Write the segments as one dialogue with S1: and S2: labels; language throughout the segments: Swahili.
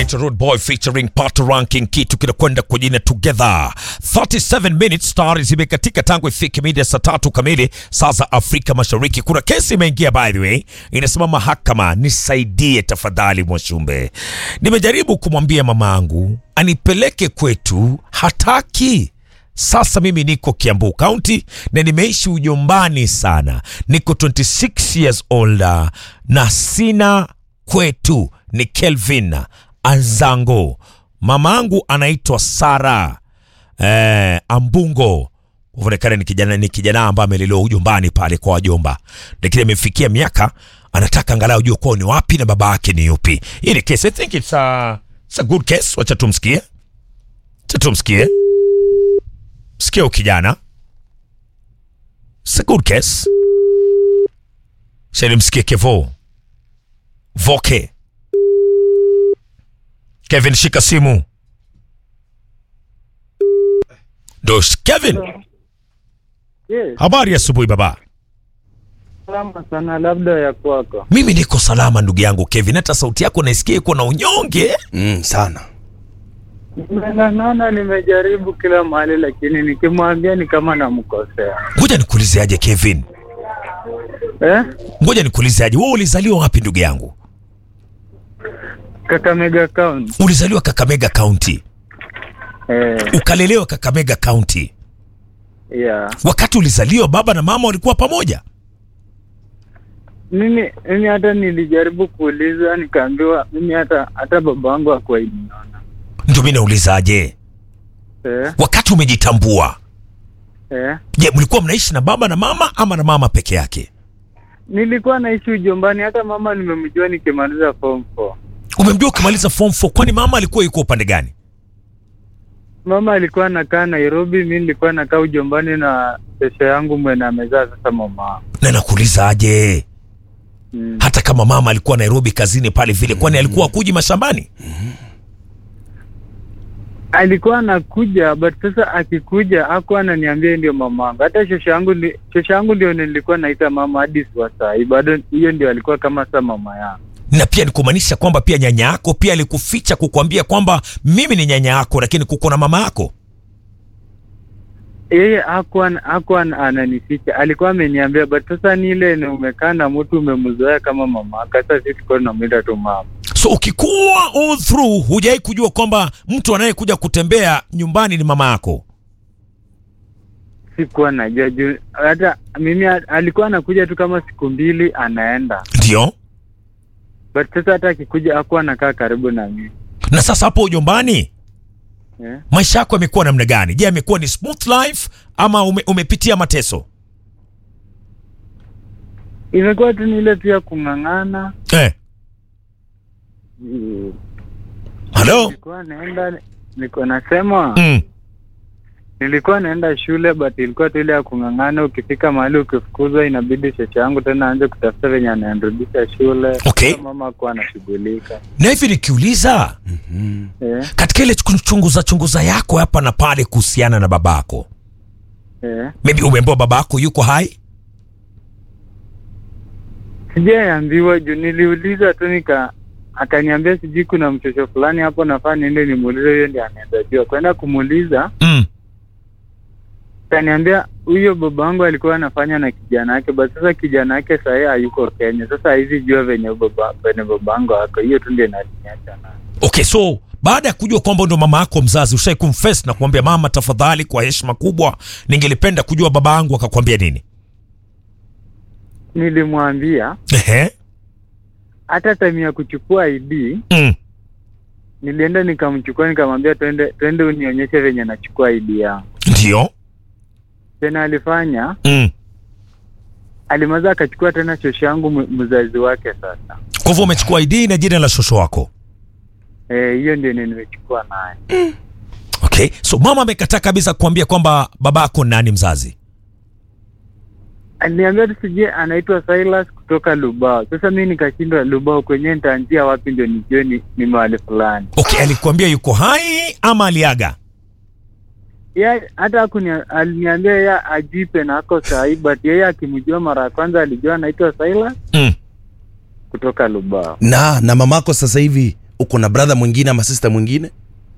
S1: anaitwa Road Boy featuring Pato Ranking, kitu kinakwenda kwa jina Together. 37 minutes star zimekatika tangu ifike mida saa tatu kamili saa za Afrika Mashariki. Kuna kesi imeingia by the way, inasema mahakama, nisaidie tafadhali Mwashumbe, nimejaribu kumwambia mamangu anipeleke kwetu, hataki sasa mimi niko Kiambu County na nimeishi ujombani sana, niko 26 years older na sina kwetu. Ni Kelvin Anzango, mamangu anaitwa Sara eh, Ambungo kuonekana ni kijana ni kijana ambaye amelelewa ujombani pale kwa wajomba, lakini amefikia miaka anataka angalau jua kwao ni wapi na baba yake ni yupi. Hii ni case, I think it's a, it's a good case. Wacha tumsikie, wacha tumsikie. Sikia huyu kijana, it's a good case. Shani msikie Kevo Voke. Kevin, shika simu. Dos Kevin,
S2: Yes,
S1: habari ya asubuhi baba.
S2: salama sana, labda ya kwako.
S1: Mimi niko salama ndugu yangu Kevin, hata sauti yako naisikia iko na unyonge.
S3: Mm, sana.
S2: Na- Naona nimejaribu kila mahali, lakini nikimwambia ni kama namkosea
S1: Ngoja nikuulize aje Kevin,
S2: eh?
S1: ngoja nikuulize aje, wewe ulizaliwa wapi ndugu yangu?
S2: Kakamega County
S1: Ulizaliwa Kakamega County,
S2: eh,
S1: ukalelewa Kakamega County.
S2: yeah.
S1: Wakati ulizaliwa baba na mama walikuwa pamoja?
S2: Mimi mimi hata nilijaribu kuuliza, nikaambiwa mimi hata hata baba wangu hakuwahi niona
S1: Ndio mimi nauliza aje,
S2: eh,
S1: wakati umejitambua,
S2: eh.
S1: je, mlikuwa mnaishi na baba na mama ama na mama peke yake?
S2: Nilikuwa naishi ujombani, hata mama nimemjua nikimaliza form 4.
S1: Umemjua ukimaliza form 4, kwani mama alikuwa yuko upande gani?
S2: Mama alikuwa anakaa Nairobi, mi nilikuwa nakaa ujombani na pesa yangu mwena amezaa sasa mama wangu.
S1: Na nakuuliza aje,
S2: mm.
S1: hata kama mama alikuwa Nairobi kazini pale vile, kwani alikuwa akuji mashambani?
S2: alikuwa anakuja but sasa akikuja hakuwa ananiambia ndio mama wangu. Hata shosho yangu ndi- shosho yangu ndio nilikuwa naita mama hadi wa saa hii, bado hiyo ndio alikuwa kama sa mama yangu.
S1: na pia ni kumaanisha kwamba pia nyanya yako pia alikuficha kukwambia kwamba mimi ni nyanya yako, lakini kuko na mama yako.
S2: Yeye hakuwa hakuwa ananificha, alikuwa ameniambia but sasa ni ile ni umekaa na mtu umemzoea kama mama yako. Sasa sisi tulikuwa tunamwita tu mama.
S1: So ukikuwa all through hujai kujua kwamba mtu anayekuja kutembea nyumbani ni mama yako.
S2: Sikuwa najua juu hata mimi a- alikuwa anakuja tu kama siku mbili anaenda,
S1: Ndio.
S2: but sasa hata akikuja hakuwa anakaa karibu na mimi
S1: Na sasa hapo ujombani,
S2: eh.
S1: maisha yako yamekuwa namna gani? Je, yamekuwa ni smooth life ama ume, umepitia mateso?
S2: Imekuwa tu ni ile tu ya kung'ang'ana
S1: Eh,
S2: Mm.
S1: halo.
S2: Nilikuwa naenda niko nasema
S1: Mm.
S2: nilikuwa naenda shule but ilikuwa tu ile ya kung'ang'ana. Ukifika mahali ukifukuzwa, inabidi shesha yangu tena aanze kutafuta venye ananirudisha shule.
S1: Okay.
S2: Sasa mama akuwa anashughulika
S1: Na hivi nikiuliza
S2: eh,
S1: katika ile chunguza chunguza yako hapa na pale kuhusiana na babako,
S2: eh.
S1: maybe umeambiwa babako yuko hai?
S2: Sijaambiwa juu niliuliza tu nika akaniambia sijui kuna mchocho fulani hapo nafaa niende nimuulize, huyo ndiye anaweza jua. Kwenda kumuuliza
S1: Mm.
S2: Kaniambia huyo baba wangu alikuwa anafanya na kijana yake, basi sasa kijana yake sahii hayuko Kenya. Sasa hizi jua venye baba venye baba wangu wako, hiyo tu ndio inaniacha nayo.
S1: Okay, so baada ya kujua kwamba ndo mama yako mzazi, ushai kumfes na kumwambia mama, tafadhali, kwa heshima kubwa, ningelipenda kujua baba yangu akakwambia nini?
S2: Nilimwambia
S1: Ehe.
S2: hata time ya kuchukua ID
S1: Mm.
S2: nilienda nikamchukua, nikamwambia twende twende unionyeshe venye nachukua ID yangu.
S1: Ndio.
S2: Tena alifanya
S1: Mm.
S2: alimaliza akachukua tena shosho yangu mu- mzazi wake. Sasa
S1: Kwa hivyo umechukua ID na jina la shosho wako.
S2: Eh, hiyo ndio nimechukua naye.
S1: Okay, so mama amekataa kabisa kuambia kwamba babako ni nani mzazi.
S2: Aliniambia tu sijui anaitwa Silas kutoka Lubao. Sasa mi nikashindwa Lubao kwenyewe nitaanzia wapi ndio nijue ni, ni mahali fulani.
S1: Okay, alikuambia yuko hai ama aliaga?
S2: ya hata hakuni aliniambia ya ajipe na ako sahi, but yeye akimjua mara ya kwanza alijua anaitwa Silas
S1: Mm.
S2: kutoka Lubao.
S3: na na mamako sasa hivi uko na brother mwingine ama sister mwingine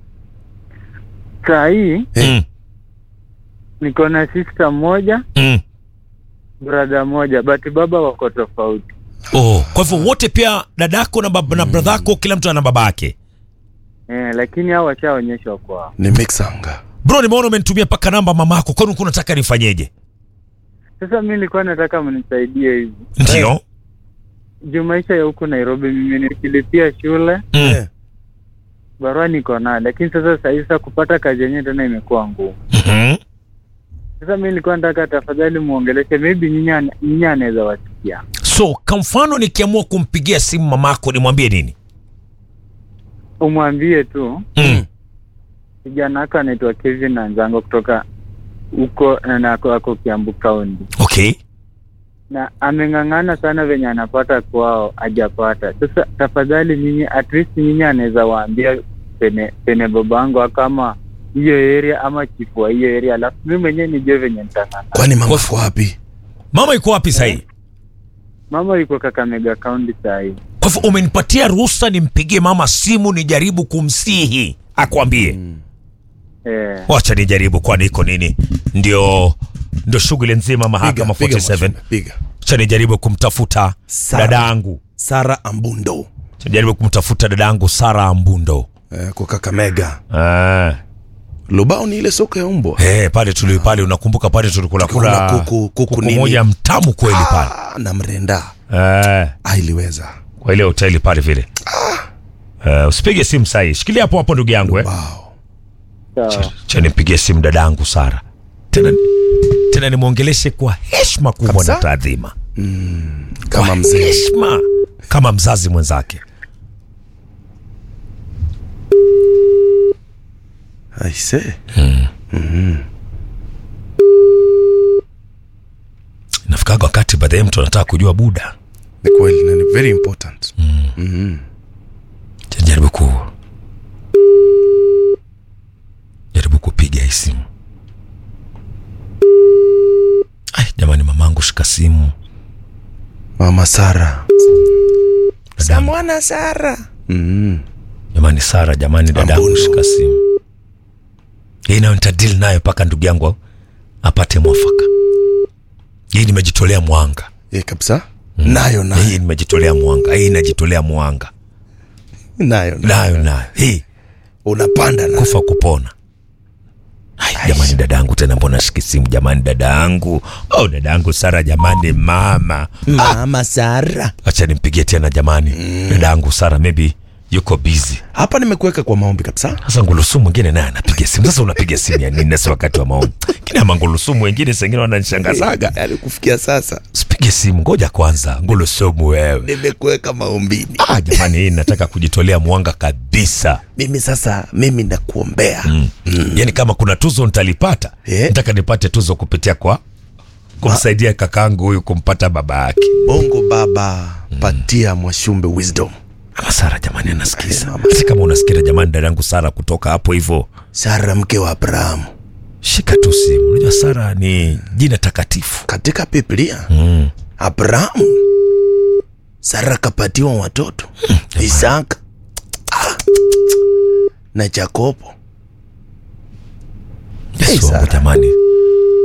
S2: saa hii
S3: Eh.
S1: Mm.
S2: niko na sister moja
S1: Mm.
S2: brother moja but baba wako tofauti
S1: Oh, kwa hivyo wote pia dadako na, bab- na bradhako kila mtu ana baba yake.
S2: eh, lakini hao washaonyeshwa kwao
S3: ni mixanga
S1: Bro, nimeona umenitumia paka namba mamako, kwani ulikuwa unataka nifanyeje?
S2: sasa mi nilikuwa nataka mnisaidie hivi
S1: Ndio.
S2: juu maisha ya huku nairobi mimi nikilipia shule
S1: Mm.
S3: Eh.
S2: barua niko nayo lakini sasa sahii sasa kupata kazi yenyewe tena imekuwa ngumu
S1: Mhm.
S2: sasa mi nilikuwa nataka tafadhali muongeleshe maybe nyinyi ana- nyinyi anaweza wasikia
S1: So, kwa mfano nikiamua kumpigia simu mamako nimwambie nini?
S2: umwambie tu
S1: Mm.
S2: kijana wako anaitwa Kevin Anzango kutoka huko na ako ako Kiambu County
S1: Okay.
S2: na ameng'ang'ana sana venye anapata kwao hajapata. Sasa tafadhali nyinyi, at least nyinyi anaweza waambia pene pene babangu kama hiyo area ama chifu wa hiyo area, alafu mimi mwenyewe nijue venye nitang'ang'ana.
S3: kwani mama
S1: Kwa-
S3: ako wapi
S1: Mama yuko wapi sahii?
S2: Mama yuko Kakamega County saa hii.
S1: Kwa hivyo umenipatia ruhusa nimpigie mama simu nijaribu kumsihi akwambie.
S2: Eh,
S1: Wacha nijaribu, kwani iko nini? Ndio ndio shughuli nzima mahakama
S3: piga
S1: 47.
S3: mashine, piga
S1: Acha nijaribu kumtafuta
S3: Sara.
S1: dadangu.
S3: sara ambundo
S1: Acha nijaribu kumtafuta dadangu Sara Ambundo.
S3: eh, kwa kakamega
S1: Ah.
S3: lubao ni ile soko ya umbwa
S1: Eh, pale tuli pale unakumbuka pale tulikula
S3: Tulikula
S1: kula
S3: kuku- kuku
S1: kuku
S3: nini?
S1: moja mtamu kweli pale.
S3: ah, na mrenda
S1: Eh,
S3: ah, iliweza
S1: kwa ile hoteli pale vile. Eh, usipige simu sahi. Shikilia hapo hapo ndugu yangu eh.
S3: wow.
S2: sawa.
S1: Cha nimpigie simu dadangu Sara. Tena tena nimwongeleshe kwa heshima kubwa
S3: Kabisa?
S1: na taadhima.
S3: kama
S1: Kwa
S3: mzee
S1: heshima kama mzazi mwenzake.
S3: aise
S1: Nafikaga wakati baadaye mtu anataka kujua buda.
S3: ni kweli na ni very important
S1: Cha Jaribu ku jaribu kupiga hii simu. Ai, jamani mamangu shika simu.
S3: mama sara
S1: Dadangu.
S3: mwana sara mm.
S1: Jamani Sara, jamani dadangu
S3: Ambundo.
S1: shika simu. Hii nayo nitadili nayo mpaka ndugu yangu apate mwafaka. Hii nimejitolea mwanga.
S3: e, kabisa nayo nayo
S1: Hii nimejitolea mwanga. Hii najitolea mwanga.
S3: nayo nayo
S1: Nayo nayo. Hii
S3: unapanda na
S1: kufa kupona. Ai, jamani dadangu tena mbona shiki simu jamani dadangu. Oh dadangu Sara jamani mama.
S3: mama sara
S1: Acha nimpigie tena jamani. Dadangu Sara maybe yuko busy.
S3: hapa nimekuweka kwa maombi kabisa
S1: Sasa ngulusumu mwingine naye anapiga simu. Sasa unapiga simu ya nini nasi wakati wa maombi? Kina mangulusumu wengine sengine wananishangazaga.
S3: yani kufikia sasa
S1: Usipige simu, ngoja kwanza. Ngulusumu wewe.
S3: nimekuweka maombini
S1: Ah, jamani hii nataka kujitolea mwanga kabisa.
S3: mimi sasa mimi nakuombea
S1: Mm. Yaani kama kuna tuzo nitalipata,
S3: Eh.
S1: nataka nipate tuzo kupitia kwa kumsaidia kakangu huyu kumpata baba yake.
S3: bongo baba patia mwashumbe wisdom
S1: Ama Sara jamani anasikiza. Hata kama unasikia jamani dadangu Sara kutoka hapo hivyo,
S3: sara mke wa abrahamu
S1: shika tu simu. Unajua Sara ni jina takatifu.
S3: katika biblia
S1: Mm.
S3: abrahamu sara kapatiwa watoto isaka Ah. na jakobo Hey,
S1: Yesu wangu
S3: Sara.
S1: jamani.